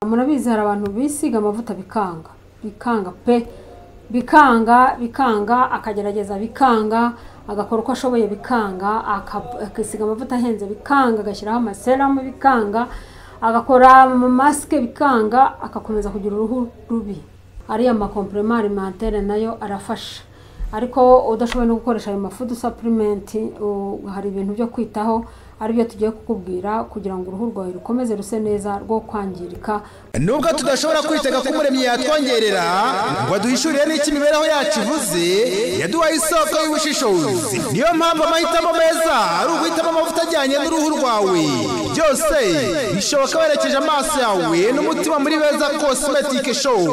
murabizi hari abantu bisiga amavuta bikanga bikanga pe bikanga bikanga akagerageza bikanga agakora uko ashoboye bikanga aka- akisiga amavuta ahenze bikanga agashyiraho amaseramu bikanga agakora masike bikanga agakomeza kugira uruhu rubi ariya makompurema alimentaire nayo arafasha ariko udashoboye no gukoresha ayo mafudu sapurimenti hari ibintu byo kwitaho aribyo tugiye kukubwira kugira ngo uruhu rwawe rukomeze ruse neza rwo kwangirika nubwo tudashobora kwitega ko umuremyi yatwongerera ngo aduhishurire n'icyo imibereho yacu ivuze yaduhaye isoko y'ubushishozi niyo mpamvu amahitamo meza ari uguhitamo amavuta ajyanye n'uruhu rwawe byose bishoboka werekeje amaso yawe n'umutima muri beza cosmetic show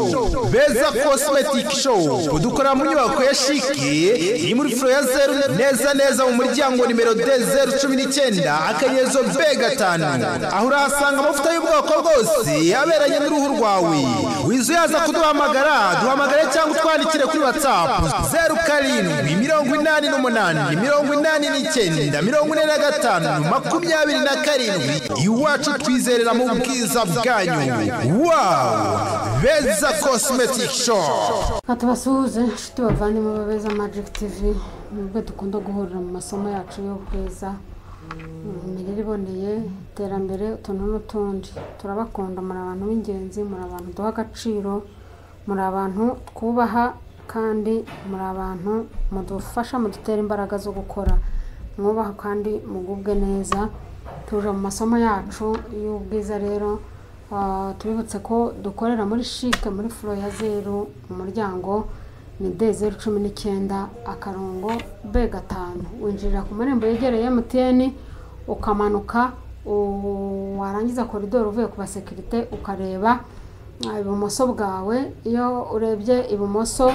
beza cosmetic show dukorera mu nyubako ya shike iri muri furo ya zeru neza neza mu muryango nimero de zeru cumi n'icyenda akanyezo be gatanu aho urahasanga amavuta y'ubwoko bwose aberanye n'uruhu rwawe wiza uyaza kuduhamagara duhamagare cyangwa utwandikire kuri watsapu zeru karindwi mirongo inani n'umunani mirongo inani n'icyenda mirongo ine na gatanu makumyabiri na karindwi iwacu twizerera mu bwiza bwanyu wawu beza cosmetic shop Reka tubasuhuze inshuti bavandimwe ba beza magic tv nibwo dukunda guhurira mu masomo yacu y'ubwiza imirire iboneye iterambere utuntu n'utundi turabakunda muri abantu b'ingenzi muri abantu duha agaciro muri abantu twubaha kandi muri abantu mudufasha mudutera imbaraga zo gukora mwubaha kandi mugubwe neza tuje mu masomo yacu y'ubwiza rero Ah, tubibutse ko dukorera muri shike muri furo ya zeru mu muryango ni de zeru cumi n'icyenda akarongo b gatanu winjirira ku marembo yegereye emutiyeni ukamanuka u- warangiza koridoro uvuye ku basekirite ukareba ah, ibumoso bwawe iyo urebye ibumoso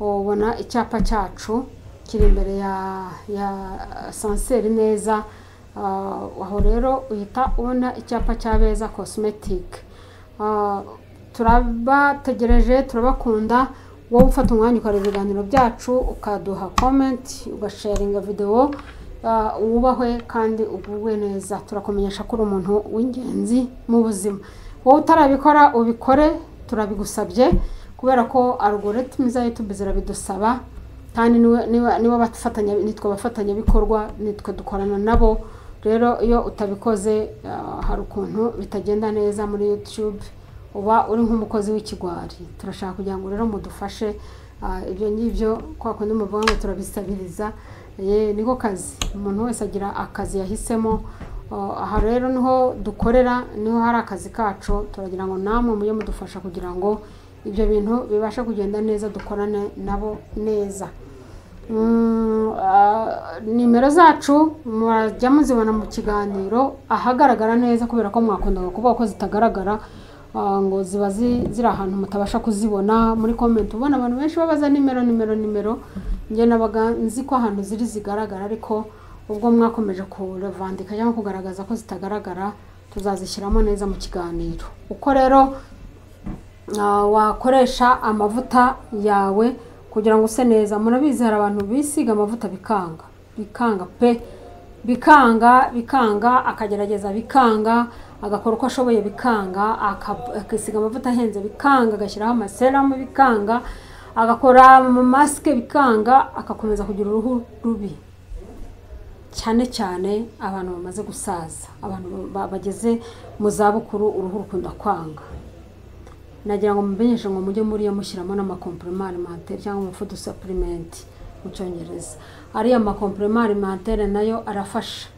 ubona icyapa cyacu kiri imbere ya ya sanseri neza Ah, aho rero uhita ubona icyapa cya beza cosmetic Ah, turabategereje turabakunda wowe ufata umwanya ukareba ibiganiro byacu ukaduha comment ugasharinga videwo ah, wubahwe kandi ugubwe neza turakumenyesha ko uri umuntu w'ingenzi mu buzima wowe utarabikora ubikore turabigusabye kubera ko algorithm za youtube zirabidusaba kandi niwe- niba- niba abafatanya nitwe abafatanyabikorwa nitwe dukorana nabo rero iyo utabikoze ah, hari ukuntu bitagenda neza muri youtube uba uri nk'umukozi w'ikigwari turashaka kugira ngo rero mudufashe ah, ibyo ngibyo kwa kundi muvuga ngo turabisabiriza ye niko kazi umuntu wese agira akazi yahisemo Ah, aha rero niho dukorera niho hari akazi kacu turagira ngo namwe mujye mudufasha kugira ngo ibyo bintu bibashe kugenda neza dukorane nabo neza Mm, ah, nimero zacu murajya muzibona mu kiganiro ahagaragara neza kubera ko mwakundaga kuvuga ko zitagaragara ah, ngo ziba zi- ziri ahantu mutabasha kuzibona muri komenti ubona abantu benshi babaza nimero nimero nimero njye nabaga nzi ko ahantu ziri zigaragara ariko ubwo mwakomeje kurevandika cyangwa kugaragaza ko zitagaragara tuzazishyiramo neza mu kiganiro uko rero Ah, wakoresha amavuta yawe kugira ngo use neza murabizi hari abantu bisiga amavuta bikanga bikanga pe bikanga bikanga akagerageza bikanga agakora uko ashoboye bikanga aka- akisiga amavuta ahenze bikanga agashyiraho amaseramu bikanga agakora masike bikanga agakomeza kugira uruhu rubi cyane cyane abantu bamaze gusaza abantu ba- bageze mu zabukuru uruhu rukunda kwanga nagira ngo mumenyeshe ngo mujye muriyo mushyiramo n'amakompurema alimentaire cyangwa umufudu sapurimenti mu cyongereza ariya makompurema alimentaire nayo arafasha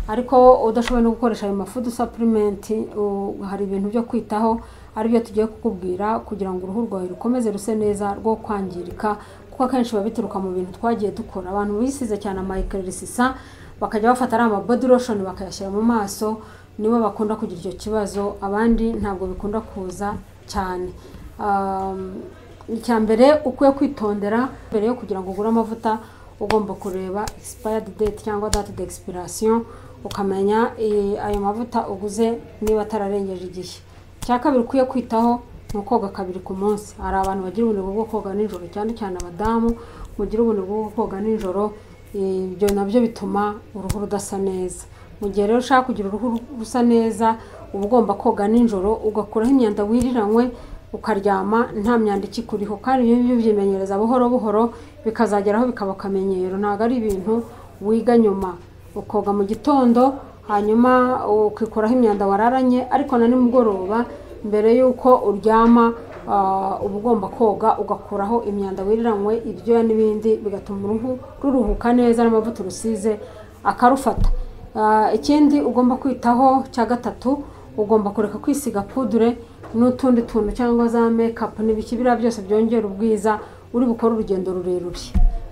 ariko udashoboye no gukoresha ayo mafudu sapurimenti u- hari ibintu byo kwitaho aribyo tugiye kukubwira kugira ngo uruhu rwawe rukomeze ruse neza rwo kwangirika kuko akenshi biba bituruka mu bintu twagiye dukora abantu bisize cyane amayikirisisa bakajya bafata ari amabody lotion bakayashyira mu maso nibo bakunda kugira icyo kibazo abandi ntabwo bikunda kuza cyane Um, icya mbere ukwiye kwitondera mbere yo kugira ngo ugure amavuta ugomba kureba expired date cyangwa date d'expiration ukamenya eh, ayo mavuta uguze niba atararengeje igihe icya kabiri ukwiye kwitaho ni ukoga kabiri ku munsi hari abantu bagira ubunebwe bwo koga nijoro cyane cyane abadamu mugira ubunebwe bwo koga nijoro ibyo nabyo bituma uruhu rudasa neza mu gihe rero ushaka kugira uruhu rusa neza uba ugomba koga nijoro ugakuraho imyanda wiriranywe ukaryama nta myanda ikikuriho kandi ibyo ngibyo ubyimenyereza buhoro buhoro bikazageraho bikaba akamenyero ntabwo ari ibintu wiga nyuma ukoga mu gitondo hanyuma ukikuraho imyanda wararanye ariko na nimugoroba mbere y'uko uryama ah, uba ugomba koga ugakuraho imyanda wiriranywe ibyuya n'ibindi bigatuma uruhu ruruhuka neza n'amavuta urusize akarufata Ah, ikindi ugomba kwitaho cya gatatu ugomba kureka kwisiga pudure n'utundi tuntu cyangwa za mekapu n'ibiki biriya byose byongera ubwiza uri bukore urugendo rurerure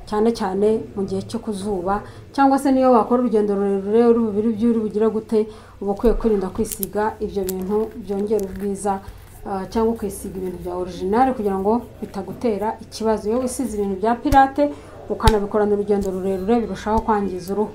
cyane cyane mu gihe cyo ku zuba cyangwa se niyo wakora urugendo rurerure uri bubiri by'uri bugira gute uba ukwiye kwirinda kwisiga ibyo bintu byongera ubwiza ah, cyangwa ukisiga ibintu bya orijinali kugira ngo bitagutera ikibazo iyo wisize ibintu bya pirate ukanabikorana urugendo rurerure birushaho kwangiza uruhu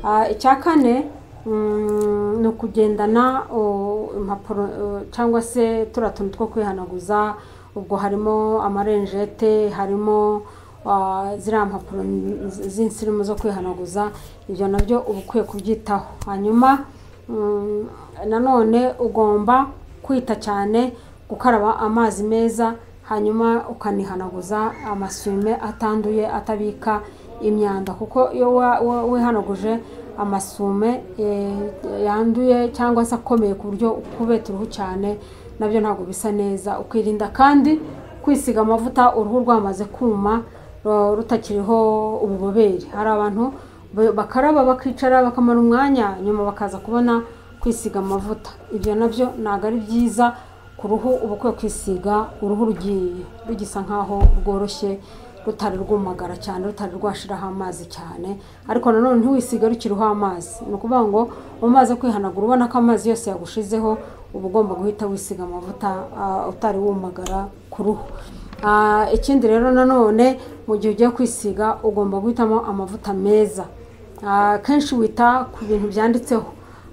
Ah, icya kane mm, ni ukugendana oh, impapuro eh, cyangwa se turiya tuntu two kwihanaguza ubwo harimo amarenjete harimo ah, ziriya mpapuro z'insirimu zo kwihanaguza ibyo nabyo uba ukwiye kubyitaho hanyuma mm, nanone ugomba kwita cyane gukaraba amazi meza hanyuma ukanihanaguza amasume atanduye atabika imyanda kuko iyo wa- wa- wihanaguje amasume eh, yanduye cyangwa se akomeye ku buryo kubeta uruhu cyane nabyo ntabwo bisa neza ukirinda kandi kwisiga amavuta uruhu rwamaze kuma ru- rutakiriho ububobere hari abantu ba- bakaraba bakicara bakamara umwanya nyuma bakaza kubona kwisiga amavuta ibyo nabyo ntabwo ari byiza ku ruhu uba ukwiye kwisiga uruhu rugiye rugisa nkaho rworoshye rutari rwumagara cyane rutari rwashiraho amazi cyane ariko nanone ntiwisiga rukiriho amazi ni ukuvuga ngo umaze kwihanagura ubona ko amazi yose yagushizeho uba ugomba guhita wisiga amavuta ah, utari wumagara ku ruhu Ah, ikindi rero nanone mu gihe ugiye kwisiga ugomba guhitamo amavuta meza Ah, kenshi wita ku bintu byanditseho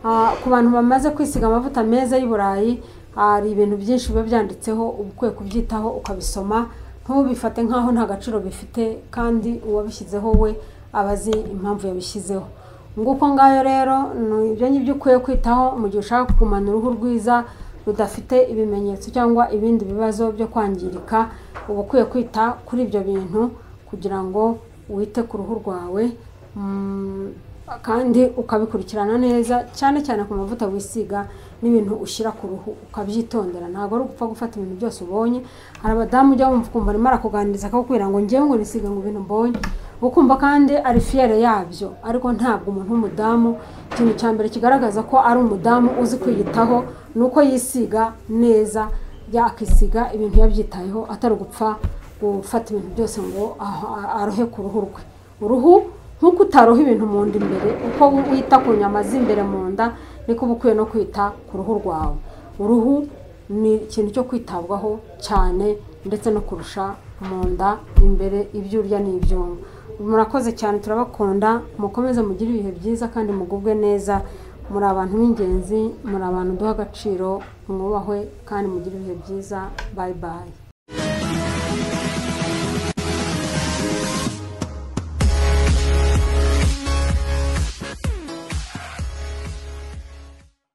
Ah, ku bantu bamaze kwisiga amavuta meza y'i Burayi hari ibintu byinshi biba byanditseho uba ukwiye kubyitaho ukabisoma ntubifate nk'aho nta gaciro bifite kandi uwabishyizeho we aba azi impamvu yabishyizeho nguko ngayo rero ni ibyo ngibyo ukwiye kwitaho mu gihe ushaka kugumana uruhu rwiza rudafite ibimenyetso cyangwa ibindi bibazo byo kwangirika uba ukwiye kwita kuri ibyo bintu kugira ngo wite ku ruhu rwawe mm, kandi ukabikurikirana neza cyane cyane ku mavuta wisiga n'ibintu ushyira ku ruhu ukabyitondera ntabwo ari ugupfa gufata ibintu byose ubonye hari abadamu ujya wumva ukumva arimo arakuganiriza akakubwira ngo ngewe ngo nisiga ngo ibintu mbonye ukumva kandi ari fiyere yabyo ariko ntabwo umuntu w'umudamu ikintu cya mbere kigaragaza ko ari umudamu uzi kwiyitaho ni uko yisiga neza yakisiga ibintu yabyitayeho atari ugupfa gufata ibintu byose ngo aho- arohe ku ruhu rwe uruhu nk'uko utaroha ibintu mu nda imbere uko wita ku nyama z'imbere mu nda niko uba ukwiye no kwita ku ruhu rwawe uruhu ni ikintu cyo kwitabwaho cyane ndetse no kurusha mu nda imbere ibyo urya n'ibyumva murakoze cyane turabakunda mukomeze mugire ibihe byiza kandi mugubwe neza muri abantu b'ingenzi muri abantu duha agaciro mwubahwe kandi mugire ibihe byiza bayi bayi